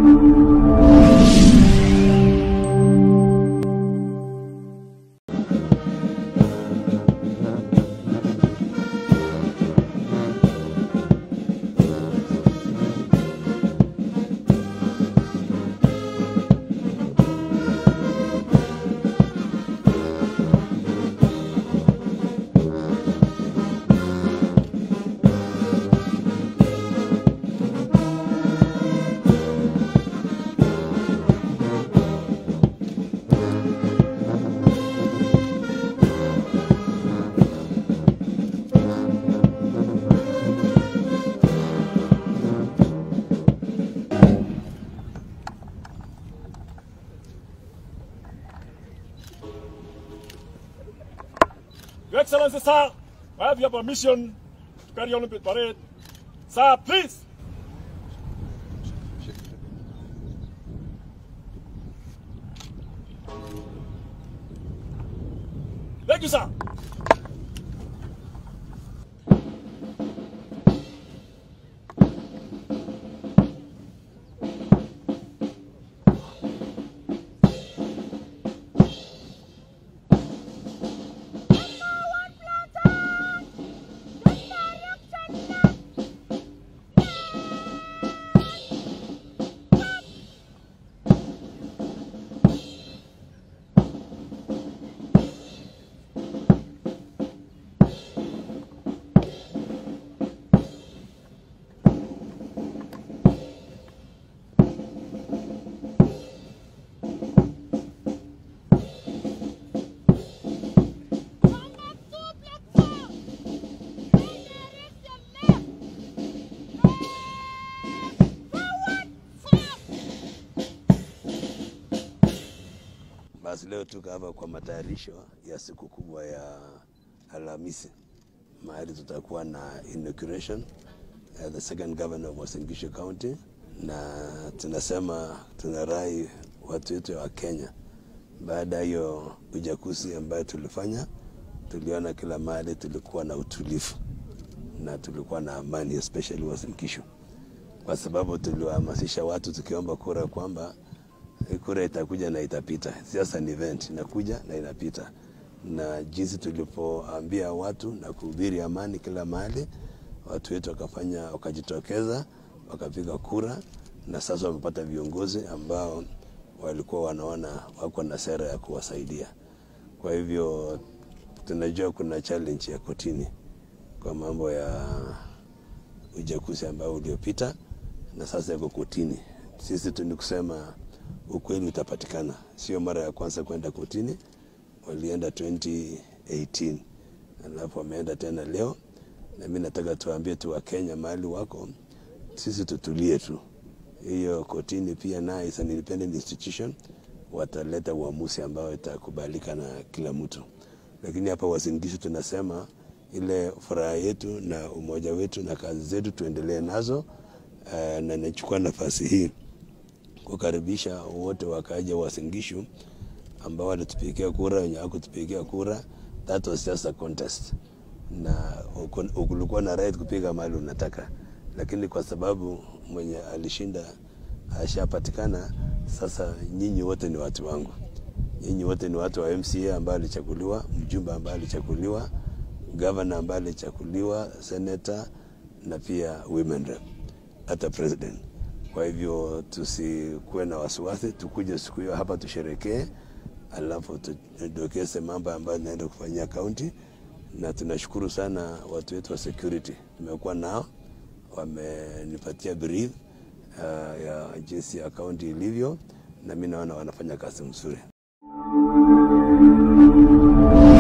Your Excellency, sir, I have your permission to carry Olympic parade. Sir, please. Thank you, sir. Basi leo tuko hapa kwa matayarisho ya siku kubwa ya Alhamisi, mahali tutakuwa na inauguration uh, the second governor of Uasin Gishu County, na tunasema tunarai watu wetu wa Kenya. Baada ya hiyo ujakuzi ambayo tulifanya, tuliona kila mahali tulikuwa na utulivu na tulikuwa na amani, especially Uasin Gishu, kwa sababu tuliwahamasisha watu tukiomba kura kwamba kura itakuja na itapita. Siasa ni event, inakuja na inapita, na jinsi tulipoambia watu na kuhubiri amani kila mahali, watu wetu wakafanya, wakajitokeza, wakapiga kura, na sasa wamepata viongozi ambao walikuwa wanaona wako na sera ya kuwasaidia. Kwa hivyo tunajua kuna challenge ya kotini kwa mambo ya uchaguzi ambao uliopita, na sasa iko kotini. Sisi tu ni kusema ukweli utapatikana. Sio mara ya kwanza kwenda kotini, walienda 2018 alafu wameenda tena leo, na mimi nataka tuambie tu Wakenya mahali wako, sisi tutulie tu. Hiyo kotini pia nayo is an independent institution, wataleta uamuzi ambao itakubalika na kila mtu, lakini hapa Uasin Gishu tunasema ile furaha yetu na umoja wetu na kazi zetu tuendelee nazo. Uh, na nachukua nafasi hii kukaribisha wote wakaja Uasin Gishu ambao walitupigia kura, wenye hawakutupigia kura. That was just a contest, na ulikuwa na right kupiga mahali unataka, lakini kwa sababu mwenye alishinda ashapatikana, sasa nyinyi wote ni watu wangu. Nyinyi wote ni watu wa MCA ambaye alichaguliwa, mjumbe ambaye alichaguliwa, governor ambaye alichaguliwa, senator na pia women rep, hata president. Kwa hivyo tusikuwe na wasiwasi, tukuje siku hiyo hapa tusherekee, alafu tudokeze mambo ambayo naenda kufanyia kaunti, na tunashukuru sana watu wetu wa security, tumekuwa nao, wamenipatia brief uh, ya jinsi ya kaunti ilivyo, na mi naona wanafanya kazi mzuri.